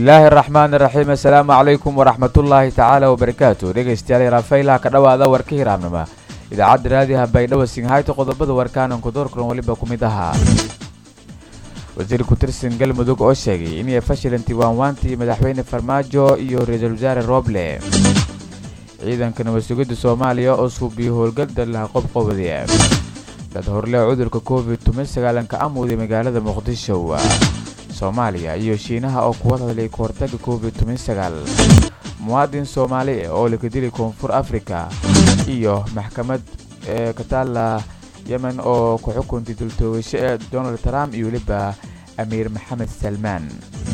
bismillaahi araxmaani iraxiim assalaamu calaykum waraxmatullaahi tacaala wabarakaatu dhegeystayaal raafaylaha ka dhowaada warka hiraabnima idaacadda raadiyaha baydhabo singhayto qodobada warkaananku doorkulan weliba ku mid ahaa wasiir ku-tirsan galmudug oo sheegay inay fashilantii waanwaantii madaxweyne farmaajo iyo ra-iisul wasaare rooble ciidanka nabadsugidda soomaaliya oo suubiyo howlgal laha qobqobadi dad horle cudurka covid tuman sagaalanka amuuday magaalada muqdisho soomaaliya iyo shiinaha oo kuwa hadlay ka hortaga covid tuman sagaal muwaadin soomaali oo laga dilay koonfur africa iyo maxkamad ee ka taalla yemen oo ku xukuntay dultoogasho ee donald trump iyo weliba amiir maxamed salmaan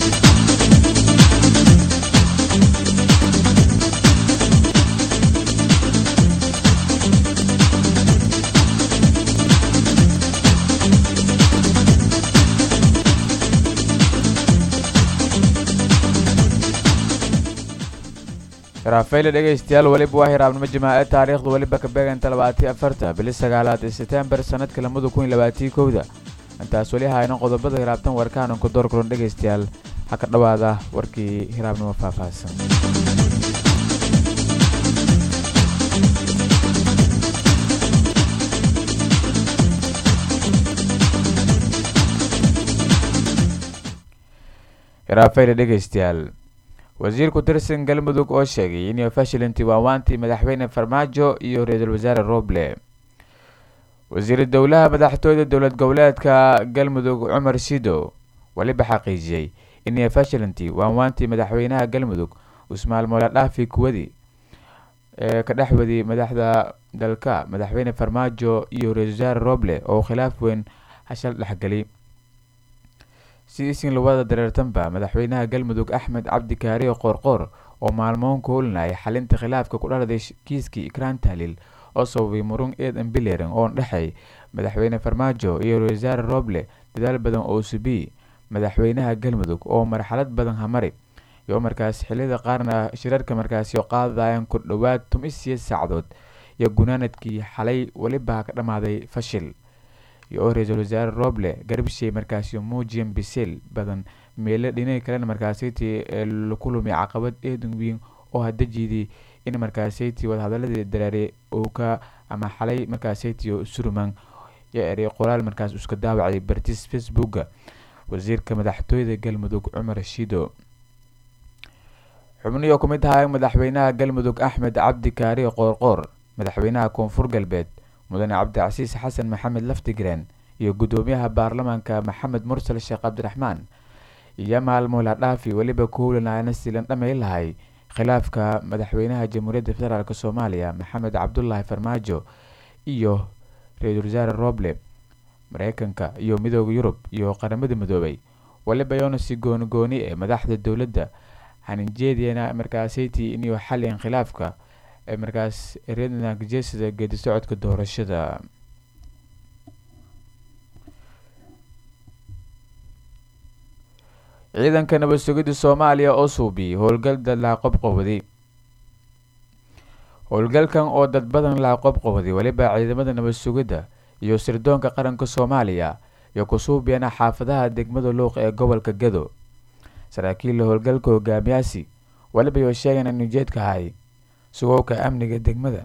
raafayla dhegaystayaal weliba waa hiraabnimo jamaace taariikhdu weliba ka beeganta labaatiyo afarta bili sagaalaad ee setembar sanadka lamada kun labaatiyo kowda intaas weli haynan qodobada hiraabtan warkaananku door kulan dhegaystayaal ha ka dhowaada warkii hiraabnimo faahfaahsan raafayla dhegaystayaal wasiir ku-tirsan galmudug oo sheegay inay fashilantii waawaantii madaxweyne farmaajo iyo ra-iisul wasaare roble wasiir dowlaha madaxtooyda dowlad goboleedka galmudug cumar sido weliba xaqiijiyey inay fashilantii waanwaantii madaxweynaha galmudug usmaal moola dhaafi kuwadi ee ka dhexwadi madaxda dalka madaxweyne farmaajo iyo ra-isul wasaare roble oo khilaaf weyn hashal dhexgeli si isin lawada dareertanba madaxweynaha galmudug axmed cabdi kaariyo qoorqoor oo maalmoon ku holinayay xalinta khilaafka ku dhaladay kiiskii ikraan tahlil oo sababay murung eedan bileran oo dhexay madaxweyne farmaajo iyo ra-isul wasaare roble dadaal badan oo subi madaxweynaha galmudug oo marxalad badan hamari iyo markaas xiliyada qaarna shirarka markaasi qaadayaan ku dhowaad tumisiya saacdood iyo gunaanadkii xalay weliba ka dhammaaday fashil iyo oo ra-iisul wasaare roble garbishay markaasi muujiyan bisel badan meelo dhinaga kalena markaasaytii laku lumay caqabad eedan weyn oo hadajiidii in markaasaytii wadahadaladii dareeray uu ka ama xalay markaasaytii surman yo eray qoraal markaas iska daawacay bartis facebooka wasiirka madaxtooyada galmudug cumar shido xubnihii oo ku mid ahaa madaxweynaha galmudug axmed cabdi kaari qoorqoor madaxweynaha koonfur galbeed mudane cabdicasiis xasan maxamed laftigreen iyo guddoomiyaha baarlamaanka maxamed mursal sheekh cabdiraxmaan iyo maalmoola dhaafi weliba ku howlanayana silan dhamay lahay khilaafka madaxweynaha jamhuuriyadda federaalk soomaaliya maxamed cabdulaahi farmaajo iyo ra-iisul wasaare roble mareykanka iyo midooda yurub iyo qaramada midoobay weliba yoona si goonigooni ee madaxda dowladda haninjeediyana markaasaytii inuu xalin khilaafka markaas reernaankajeesida geedi socodka doorashada ciidanka nabad sugidda soomaaliya oo suubiyey howlgal dad laha qobqowaday howlgalkan oo dad badan laha qobqowaday weliba ciidamada nabad sugidda iyo sirdoonka qaranka soomaaliya iyo ku suubiyana xaafadaha degmada luuq ee gobolka gado saraakiilla howlgalka hogaamiyaasi weliba yoo sheegan in ujeedka ahay sugowka amniga degmada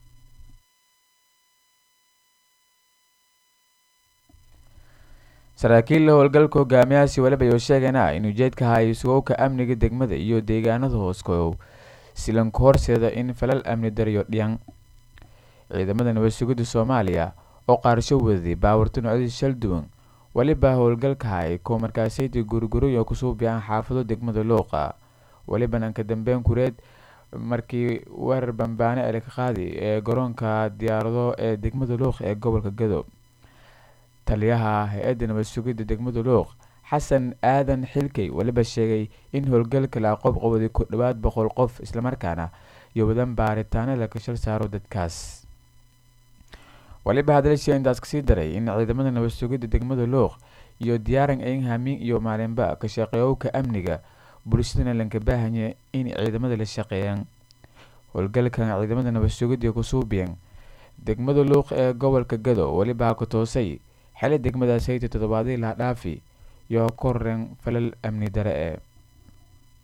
saraakiilla howlgalka hogaamiyahaasi weliba yoo sheegana in ujeedka haay sugowka amniga degmada iyo deegaanada hooskow silanku horseeda in falal amni dariyo dhiyan ciidamada nabad sugidda soomaaliya oo qaarsho wadaday baawarta noocyadii shal duwan weliba howlgalka haay kuwa markaasaytii guriguriyo kusuubiyaan xaafado degmada luuqa weliba nanka dambeyn kureed markii weerar bambaane ee laka qaaday ee garoonka diyaarado ee degmada luuq ee gobolka gado taliyaha hay-adda nabad sugidda degmada luuq xasan aadan xilkey weliba sheegay in howlgalka la qobqowaday ku dhowaad boqol qof islamarkaana iyo wadan baaritaano laka shal saaro dadkaas weliba hadalshee intaas kasii daray in ciidamada nabad sugidda degmada luuq iyo diyaaran ayn hamiin iyo maalinba ka shaqeeyowka amniga bulshadana lanka baahanya in ciidamada la shaqeeyaan howlgalkan ciidamada nabad sugidda kusuubiyan degmada luuq ee gobolka gado weliba ku toosay xili degmadaas hayta toddobaadii laha dhaafi iyo korren falal amni dare ee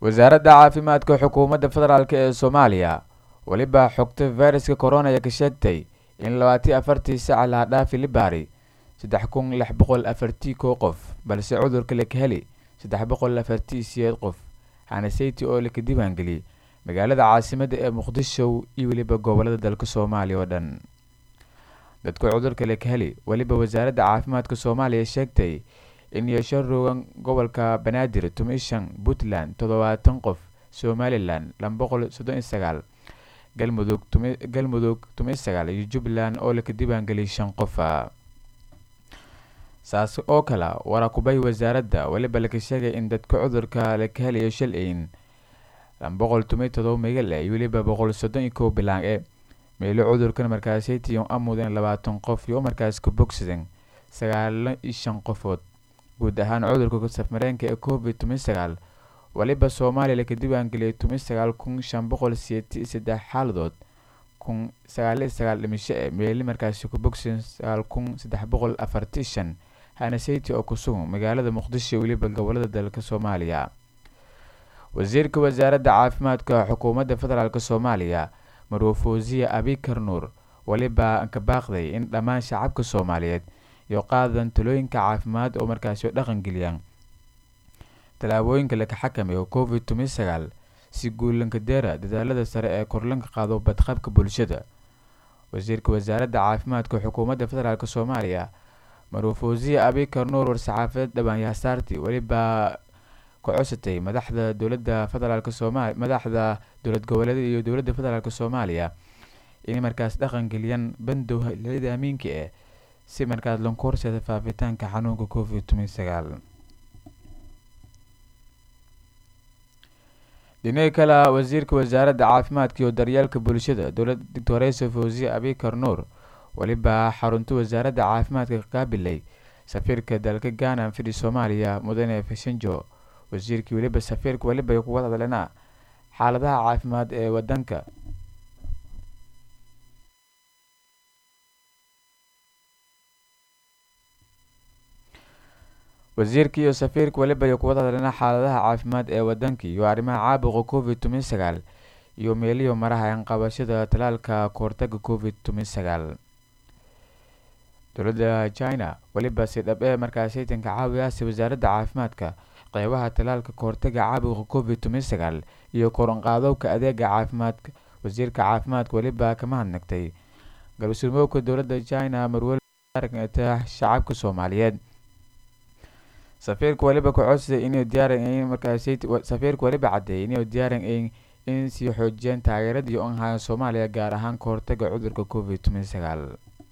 wasaaradda caafimaadka xukuumadda federaalk ee soomaaliya weliba xogta fayraska corona ee ka sheegtay in labaatiyo afartii saca laha dhaafi libaari saddex kun lix boqol afartii kow qof balse cudurka laka heli saddex boqol afartii siyeed qof hanaseyti oo laka diiwaangeliyey magaalada caasimadda ee muqdisho iyo weliba gobolada dalka soomaaliya oo dhan dadka cudurka laka heli weliba wasaaradda caafimaadka soomaaliya sheegtay in yeesho roogan gobolka banaadir tumishan puntland toddobaatan qof somalilan laba boqol soddon iyo sagaal galmudug galmudug tumiyo sagaal iyo jubbaland oo laka diiwaangeliyay shan qofa saas oo kale warakubay wasaaradda weliba laka sheegay in dadka cudurka laka helayo shal-ayn laba boqol tumiyo todoba megal iyo weliba boqol soddon iyo kow bilaan e meelo cudurkan markaasaytiyon amuden labaatan qof iyo markaas ka bogsadan sagaalo iyo shan qofood guud ahaan cudurka safmareenka ee covid tumiyo sagaal waliba soomaaliya laka diiwaangeliyay tumiyo sagaal kun shan boqol siyeeti saddex xaaladood kun sagaaliyo sagaal dhimisho e meeli markaasi ku bogsadan sagaal kun saddex boqol afarti shan hanaseyti oo kusugan magaalada muqdisho weliba gobolada dalka soomaaliya wasiirka wasaaradda caafimaadka xukuumadda federaalk soomaaliya marwafosiya abikar nuur weliba ka baaqday in dhammaan shacabka soomaaliyeed iyo qaadan talooyinka caafimaad oo markaasi dhaqan geliyaan tallaabooyinka laka xakameeyo covid tumiyo sagaal si guulanka deera dadaalada sare ee korlanka qaado badqabka bulshada wasiirka wasaaradda caafimaadka xukuumadda federaalk soomaaliya marwafosiya abikar nuur war-saxaafadeed dhawaanyahasaarti weliba ka cosatay madaxda dowladda federaalk sooma madaxda dowlad goboleeda iyo dowladda federaalk soomaaliya inay markaas dhaqan geliyaan bandow xiliyada amiinka eh si markaas lanku horseeda faafitaanka xanuunka covid tumiyo sagaal dhinaga kale wasiirka wasaaradda caafimaadka iyo daryeelka bulshada dowlad doctoresa fosiya abikar nuur weliba xarunta wasaaradda caafimaadka ka qaabilay safiirka dalka ghana fidhi soomaaliya mudane fashanjo wasiirkii weliba safiirka weliba ay kuga hadleena xaaladaha caafimaad ee wadanka wasiirka iyo safiirka weliba ay kuwada hadleena xaaladaha caafimaad ee wadanka iyo arrimaha caabuqa covid tumiyo sagaal iyo meeliyo maraha qabashada talaalka kahortaga covid tumiyo sagaal dowladda china weliba si dhab ee markaasaytanka caawiyaasi wasaaradda caafimaadka qeybaha talaalka kahortaga caabuqa covid tumiyo sagaal iyo koranqaadowka adeega caafimaadka wasiirka caafimaadka weliba kama hadnagtay galwasurmoogka dowladda china marwelta shacabka soomaaliyeed safiirka weliba ka codsaday inay diyaaran markasafiirka weliba caddeeyay inay diyaaran in sii xoojiyaan taageeradii on hayan soomaaliya gaar ahaan kahortaga cudurka covid tumiyo sagaal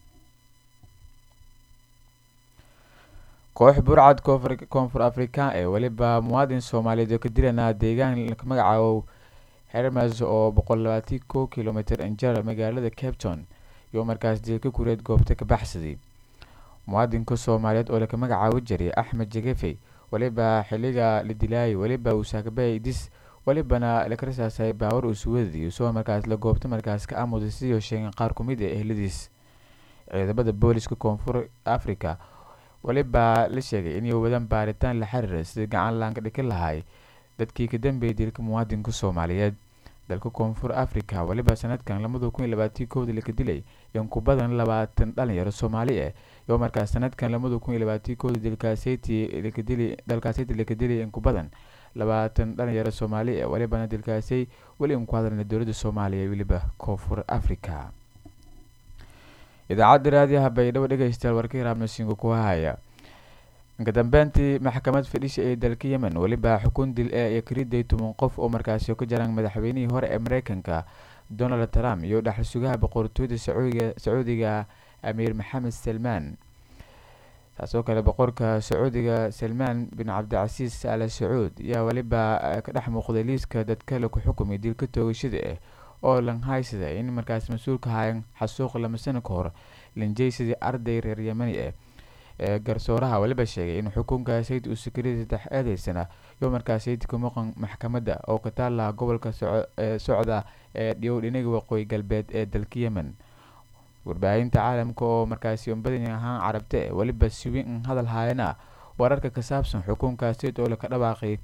koox burcad koonfur afrikaan ee weliba muwaadin soomaaliyeed oo ka dilanaa deegaan magacaabo hermes oo boqol labaatan kow kilomitr injara magaalada capton iyo markaas dilka kureed goobta ka baxsaday muwaadinka soomaaliyeed oo laka magacaabo jiray axmed jegefey weliba xiliga la dilaayay weliba uu saakabay dis welibana laka rasaasay baawar uu suwadii isagoo markaas la goobta markaas ka amuday sidii sheegeen qaar ku mid ee ehladiis ciidamada booliska koonfur africa weliba la sheegay inay wadaan baaritaan la xiriira sidii gacan laanka dhiki lahay dadkii ka dambeeyay dilka muwaadinka soomaaliyeed dalka koonfur africa weliba sanadkan lamada kun iyo labaatii kowda laka dilay in ku badan labaatan dhalinyaro soomaali ah iyo markaas sanadkan lamada kun iyo labaatii kowda dilkaaseyti lakadili dalkaaseyti laka dilay in ku badan labaatan dhalinyaro soomaali ah welibana dilkaasay weli in ku hadalna dowladda soomaaliya weliba koonfur africa idaacadda raadiyaha baydhabo dhegeystayaal warka hiraabnasinga ku hahaya inka dambeyntii maxkamad fadhisha ee dalka yemen weliba xukun dil ee iyo kariday toban qof oo markaasi ka jaraan madaxweynihii hore ee mareykanka donald trump iyo dhaxal sugaha boqortooyada sacuudiga sacuudiga amiir maxamed salmaan taasoo kale boqorka sacuudiga salmaan bin cabdicasiis al sacuud ayaa weliba ka dhex muuqday liiska dadka la ku xukumay dilka toogashada ah oo langhaysada in markaas mas-uulka hayan xasuuq lama sano ka hor linjaysadii arday reer yemani ah ee garsooraha weliba sheegay in xukunka sayid uu sakariyay saddex eedeysana iyo markaas sayid ka maqan maxkamadda oo ka taala gobolka socda ee dhiyow dhinaga waqooyi galbeed ee dalka yemen warbaahinta caalamka oo markaasi badan ahaan carabte weliba siwin in hadal haayana wararka ka saabsan xukunka sayid oo laka dhawaaqay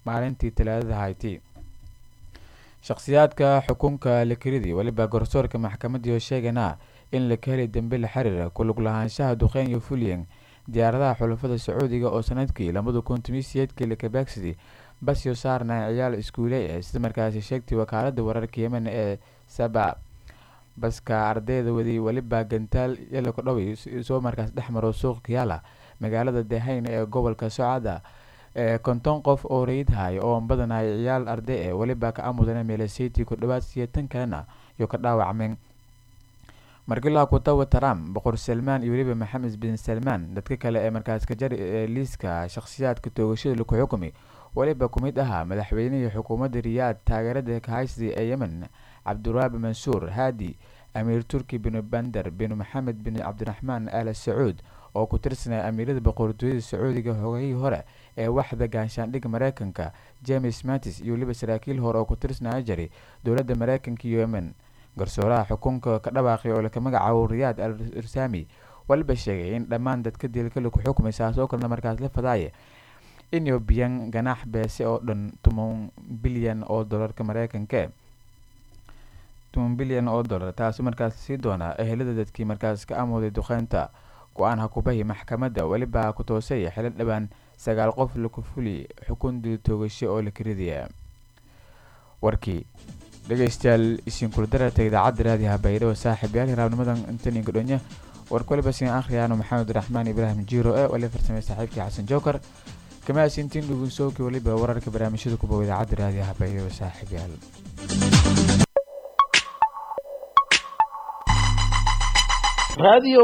maalintii talaadada hayti shakhsiyaadka xukunka lakiridi weliba garsoorka maxkamadii oo sheegana in la ka heli dambe la xiriira kulug lahaanshaha duqeyn iyo fulyan diyaaradaha xulafada sacuudiga oo sanadkii labada kun tomiseedkii lakabaagsaday basyo saarna ciyaal iskuule ee sida markaasi sheegtay wakaalada wararka yemen ee saba baska ardayda wadi weliba gantaal yalaka dhowey soo markaas dhex maro suuq kiyaala magaalada dehayn ee gobolka socada ee konton qof oo rayidhay oo badanay ciyaal arday ee weliba ka amudana meelesiti ku dhawaad siyeetan kalena iyo ka dhaawacmeen markilaa kutawa trump boqor salmaan iyo weliba maxamed bin salmaan dadka kale ee markaas ka jari ee liiska shakhsiyaadka toogashada laku xukumi weliba ku mid ahaa madaxweynihii xukuumadda riyaad taageerada kahaysi ee yemen cabduraabi mansuur haadi amiir turki bin bander bin maxamed bin cabdiraxmaan al sacuud oo ku tirsanaya amiirada boqortooyada sacuudiga hogayihii hore ee waxda gaanshaandhigga mareykanka james matis iyo weliba saraakiil hore oo ku tirsanaya jari dowladda mareykanka iyo yemen garsooraha xukunka ka dhawaaqay oo laka magacaabo riyaad al irsami waliba sheegay in dhammaan dadka dilka laku xukumay saas oo kalena markaas la fadaaya inuu biyan ganaax beese oo dhan toban bilyan oo dolarka mareykanka toban bilyan oo dollar taasi markaas sii doonaa ehelada dadkii markaas ka amooday duqeynta go-aan hakubahi maxkamadda weliba ku toosay xilo dhowaan sagaal qof laku fuli xukun dil toogasho oo la karidaya warkii dhegeystayaal isinkula dararta idaacadda raadiyaha baydhabo saaxiib yaal hiraabnimadan intaninka dhonya warka waliba siin akhriyaano maxamed raxmaan ibraahim jiiro ee wali farsamay saaxiibkii xasan jookar kama asintiin dhugunsooki waliba wararka barnaamijyada kubow idaacadda raadiyaha baydhabo saaxiib yaal